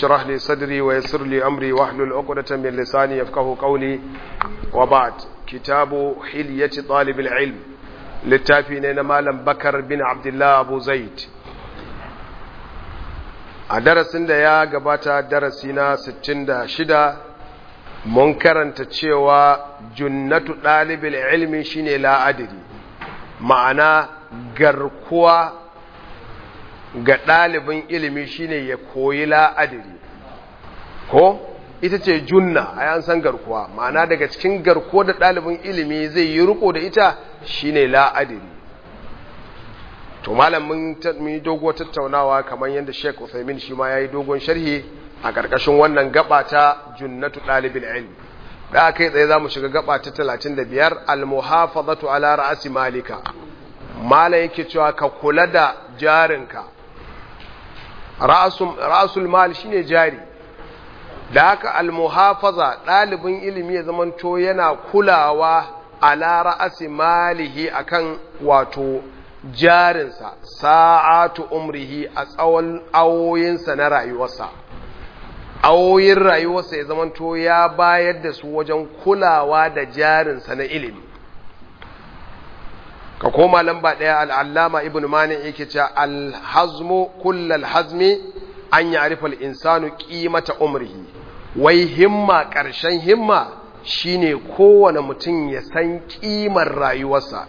اشرح لي صدري ويسر لي أمري واحلل عقدة من لساني يفقه قولي وبعد كتاب حلية طالب العلم للتافين مالم بكر بن عبد الله أبو زيد a darasin da ya gabata darasi na 66 mun karanta cewa junnatu ɗalibin ilmi shine la'adiri ma'ana garkuwa ga ɗalibin ilimi shine ya koyi la'adiri ko ita ce junna a yan san garkuwa ma'ana daga cikin garkuwa da ɗalibin ilimi zai yi riko da ita shine la'adiri to malam mun yi dogo tattaunawa kamar yadda Sheikh Uthaymeen shi ma yayi dogon sharhi a karkashin wannan gaba ta junnatu dalibil ilm da kai tsaye zamu shiga gaba ta 35 al muhafazatu ala ra'si malika mala yake cewa ka kula da jarinka ra'sul ra'sul mal shine jari da haka al muhafaza dalibin ilimi ya zamanto yana kulawa ala ra'si malihi akan wato jarinsa sa'atu umrihi a tsawon awoyinsa na rayuwarsa awoyin rayuwarsa ya zamanto ya bayar da su wajen kulawa da jarinsa na ilimi ka koma lamba ɗaya al'allama ibn mani yake ce alhazmu kullal hazmi an yi arifal insanu ƙimata umrihi wai himma ƙarshen himma shine kowane mutum ya san ƙimar rayuwarsa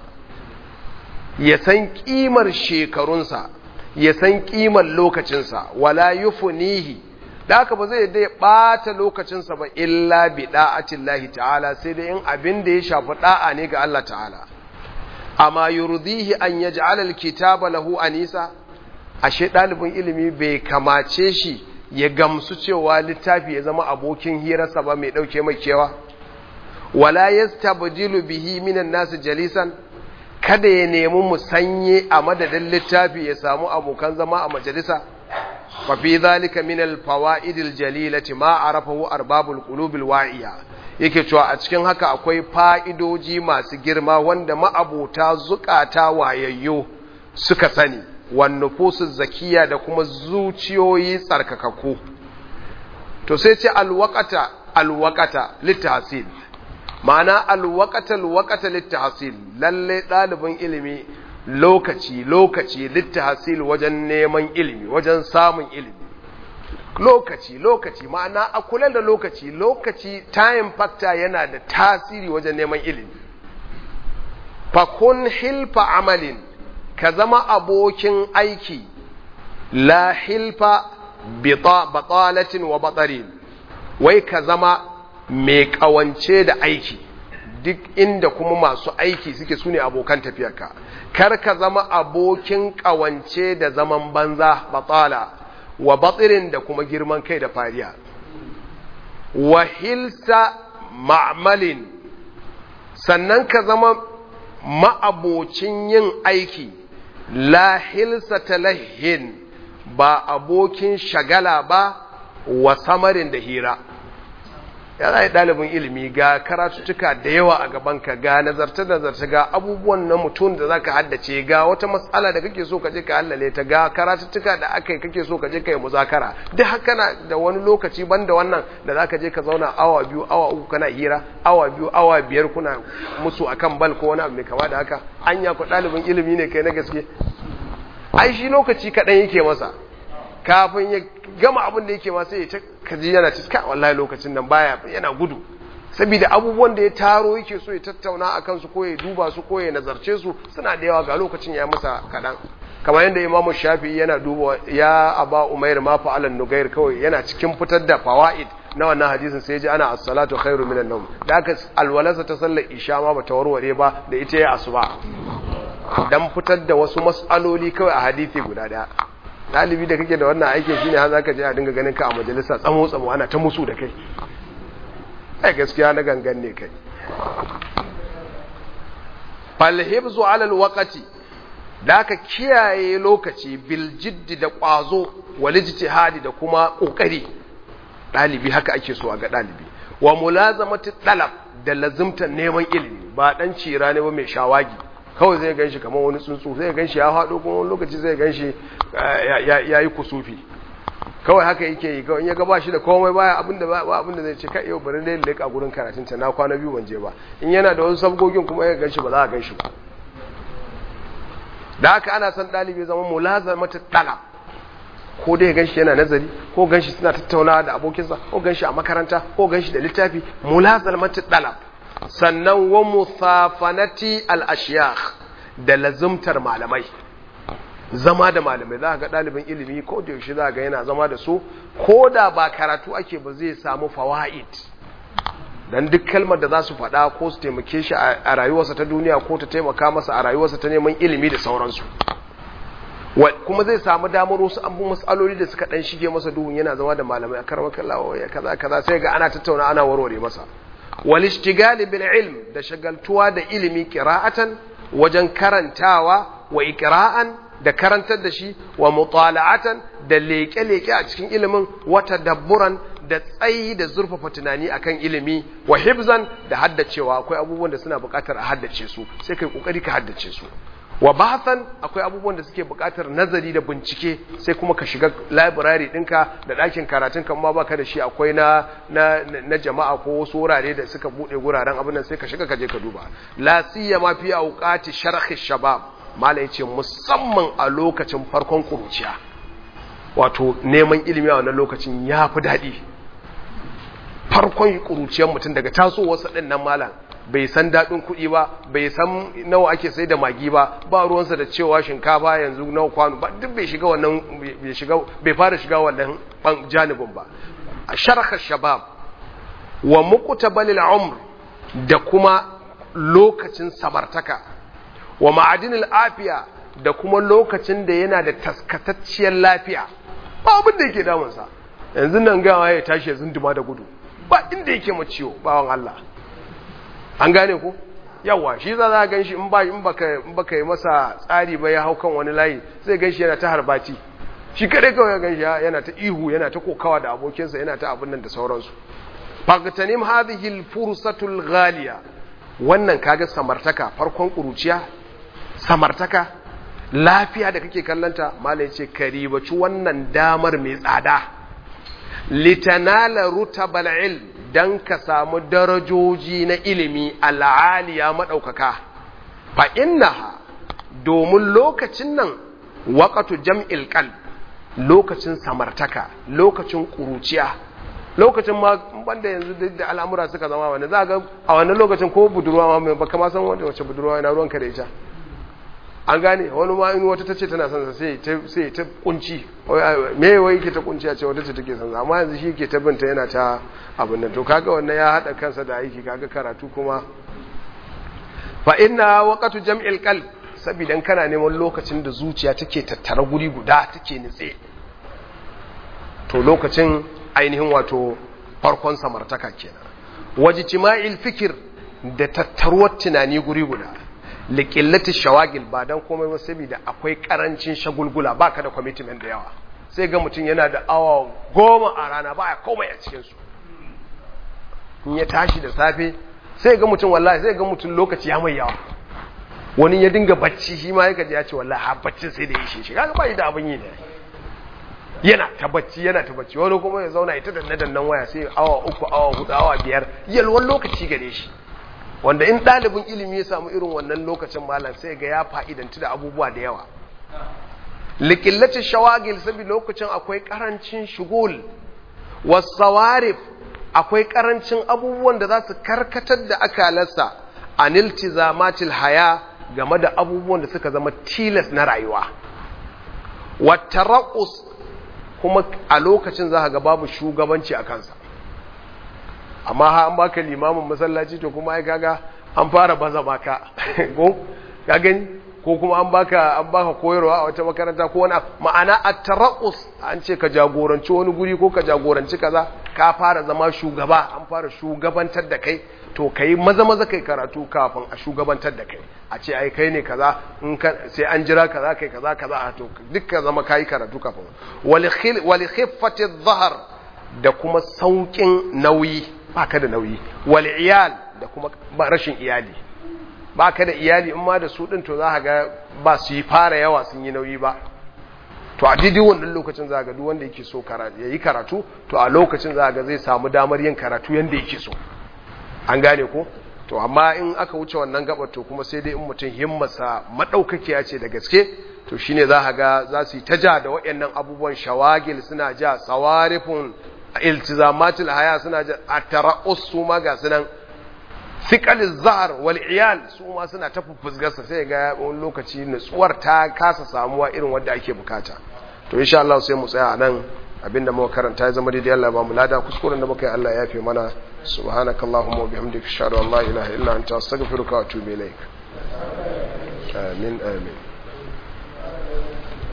ya san ƙimar shekarunsa ya san ƙimar lokacinsa wala yufunihi da haka ba zai yadda ya ɓata lokacinsa ba illa bi da'atin lahi ta'ala sai dai in abin da ya shafi ɗa'a ne ga Allah ta'ala amma yurdihi an yaj'ala alkitaba lahu anisa ashe ɗalibin ilimi bai kamace shi ya gamsu cewa littafi ya zama abokin hirarsa ba mai ɗauke mai kewa wala yastabdilu bihi minan nasu jalisan kada ya nemi musanye a madadin littafi ya samu abokan zama a majalisa fa fi zalika min al fawaid al jalilati ma arafahu arbabul qulub al wa'iya yake cewa a cikin haka akwai fa'idoji masu girma wanda ma'abota zukata wayayyo suka sani wan nufusu zakiya da kuma zuciyoyi tsarkakakku to sai ce al waqata al waqata litahsil ma'ana alwakata alwakata littahasil lalle ɗalibin ilimi lokaci lokaci littahasil wajen neman ilimi wajen samun ilimi lokaci lokaci ma'ana a kula da lokaci lokaci time factor yana da tasiri wajen neman ilimi fakun hilfa amalin ka zama abokin aiki la hilfa batalatin wa batsarin wai ka zama mai kawance da aiki duk inda kuma masu aiki suke su ne abokan tafiyarka kar ka zama abokin kawance da zaman banza batsala wa batsirin da kuma girman kai da fariya wa hilsa ma'amalin sannan ka zama ma'abocin yin aiki la hilsa talahin ba abokin shagala ba wa samarin da hira ya za ɗalibin ilimi ga karatuttuka da yawa a gabanka ga nazarta-nazarta ga abubuwan na mutum da za ka haddace ga wata matsala da kake so ka je ka hallale ta ga karatuttuka da aka yi kake so ka je ka yi muzakara duk haka na da wani lokaci ban da wannan da za ka je ka zauna awa biyu awa uku kana hira awa biyu awa biyar kuna musu akan bal ko wani abu mai kama da haka anya ku ɗalibin ilimi ne kai na gaske ai shi lokaci kaɗan yake masa kafin ya gama abin da yake ma sai ya kaji yana ciska wallahi lokacin nan baya yana gudu saboda abubuwan da ya taro yake so ya tattauna a kansu ko ya duba su ko ya nazarce su suna da yawa ga lokacin ya masa kaɗan kamar yadda imamu shafi yana duba ya aba umair ma fa'alan nugair kawai yana cikin fitar da fawaid na wannan hadisin sai ji ana as-salatu khairu minan nawm da aka alwalarsa ta sallar isha ma bata warware ba da ita ya asuba dan fitar da wasu mas'aloli kawai a hadisi guda daya ɗalibi da kake da wannan aikin shine har zaka je a dinga ganin ka a majalisa tsamo tsamo ana ta musu da kai ai gaskiya na gangan ne kai falhibzu ala alwaqti da ka kiyaye lokaci bil jiddi da ƙwazo wal ijtihadi da kuma ƙoƙari ɗalibi haka ake so a ga ɗalibi wa mulazamati talab da lazimtar neman ilimi ba dan cira ne ba mai shawagi kawai zai ganshi kamar wani tsuntsu zai ganshi ya haɗo kuma wani lokaci zai ganshi ya yi kusufi kawai haka yake yi kawai in ya ga ba shi da komai baya abinda ba abinda zai ce kai yau bari dai leka gurin karatun ta na kwana biyu ban je ba in yana da wasu sabgogin kuma ya ganshi ba za a ganshi ba da haka ana son ɗalibi zama mulazamata talab ko dai ganshi yana nazari ko ganshi suna tattaunawa da abokinsa ko ganshi a makaranta ko ganshi da littafi mulazamata talab sannan wa musafanati al-ashyakh da lazumtar malamai zama da malamai za ga ɗalibin ilimi ko da yaushe za ga yana zama da su ko da ba karatu ake ba zai samu fawaid dan duk kalmar da za su faɗa ko su taimake shi a rayuwarsa ta duniya ko ta taimaka masa a rayuwarsa ta neman ilimi da sauransu kuma zai samu damar wasu abu matsaloli da suka dan shige masa duhun yana zama da malamai a karmar kallawa ya kaza kaza sai ga ana tattauna ana warware masa wal ishtigali bil ilm da shagaltuwa da ilimi qira'atan wajen karantawa wa iqra'an da karantar da shi wa mutala'atan da leke-leke a cikin ilimin wata dabburan da tsayi da zurfafa tunani akan ilimi wa hibzan da haddacewa akwai abubuwan da suna buƙatar a haddace su sai kai kokari ka haddace su wa bahasan akwai abubuwan da suke buƙatar nazari da bincike sai kuma ka shiga library ɗinka da ɗakin karatun kan ma baka da shi akwai na, na, na jama'a ko wasu wurare da suka buɗe guraren abin nan sai ka shiga ka je ka duba la siyama fi auqati sharhi shabab mala yace musamman a lokacin farkon kuruciya wato neman ilimi a wannan lokacin ya fi daɗi farkon kuruciyar mutum daga tasowarsa ɗin nan malam bai san daɗin kuɗi ba bai san nawa ake sai da magi ba ba ruwansa da cewa shinkafa yanzu nawa kwano ba duk bai shiga wannan bai shiga bai fara shiga wannan janibin ba a sharha shabab wa muqtabalil umr da kuma lokacin samartaka wa ma'adinil afiya da kuma lokacin da yana da taskatacciyar lafiya ba abin da yake damunsa yanzu nan gawa ya tashi ya zunduma da gudu ba inda yake maciwo bawan Allah an gane ku yawa shi za za gan shi in ba in baka in baka yi masa tsari ba ya hau kan wani layi sai gan shi yana ta harbati shi kadai kawai gan shi yana ta ihu yana ta kokawa da abokinsa yana ta abin nan da sauransu faqtanim hadhihi al-fursatu al-ghaliya wannan kaga samartaka farkon kuruciya samartaka lafiya da kake kallanta malai ce karibaci wannan damar mai tsada litanala rutabal ilm dan ka samu darajoji na ilimi al'aliya madaukaka fa innaha domin lokacin nan waqatu jam'il qalb lokacin samartaka lokacin kuruciya lokacin ma banda yanzu da al'amura suka zama wani za ga a wannan lokacin ko budurwa ma baka ma san wanda wace budurwa yana ruwanka da ita an gane wani ma in wata tace tana son sa sai ta sai ta kunci me wai yake ta kunci a ce wata ce take son sa amma yanzu shi yake ta binta yana ta abin nan to kaga wannan ya hada kansa da aiki kaga karatu kuma fa inna waqatu jam'il qalb saboda kana neman lokacin da zuciya take tattara guri guda take nitse to lokacin ainihin wato farkon samartaka kenan wajtima'il fikir da tattaruwar tunani guri guda liƙillati shawagil ba don komai ba saboda akwai ƙarancin shagulgula ba ka da commitment da yawa sai ga mutum yana da awa goma a rana ba ya komai a cikinsu in ya tashi da safe sai ga mutum wallahi sai ga mutum lokaci ya mai yawa wani ya dinga bacci shi ma ya gaji ya ce wallahi har baccin sai da ya shi shi kaga ba shi da abin yi ne yana ta bacci yana ta bacci wani kuma ya zauna ita danne dannan waya sai awa uku awa hudu awa biyar yalwan lokaci gare shi wanda in ɗalibin ilimi ya samu irin wannan lokacin malam sai ga ya fa'idanci da abubuwa da yawa likillacin shawagil sabi lokacin akwai ƙarancin shugul wasawarif akwai ƙarancin abubuwan da za su karkatar da akalarsa a niltizamatil haya game da abubuwan da suka zama tilas na rayuwa wata kuma a lokacin za ga babu shugabanci a kansa amma ha an baka limamin masallaci to kuma ai kaga an fara baza baka ko ka gani ko kuma an baka an baka koyarwa a wata makaranta ko wani ma'ana at-taraqus an ce ka jagoranci wani guri ko ka jagoranci kaza ka fara zama shugaba an fara shugabantar da kai to kai maza maza kai karatu kafin a shugabantar da kai a ce ai kai ne kaza in ka sai an jira kaza kai kaza kaza to dukkan zama kai karatu kafin wal khiffati adh da kuma saukin nauyi baka da nauyi wal iyal da kuma rashin iyali baka da iyali in ma da su din to za ka ga ba su yi fara yawa sun yi nauyi ba to a daidai wannan lokacin za ga duk wanda yake so ya yi karatu to a lokacin za ga zai samu damar yin karatu yanda yake so an gane ko to amma in aka wuce wannan gabar to kuma sai dai in mutum himmarsa madaukakiya ce da gaske to shine za ga za su yi ta ja da waɗannan abubuwan shawagil suna ja sawarifun iltizamatul haya suna ja a tara'us su ma ga sunan fiqaliz zahar wal iyal su ma suna ta fufuzgarsa sai ga wani lokaci nutsuwar ta kasa samuwa irin wanda ake bukata to insha Allah sai mu tsaya nan abinda muka karanta ya zama daidai Allah ba mu lada kuskuren da muka yi Allah ya yafe mana subhanakallahumma wa bihamdika ashhadu an la ilaha illa anta astaghfiruka wa atubu ilaik amin amin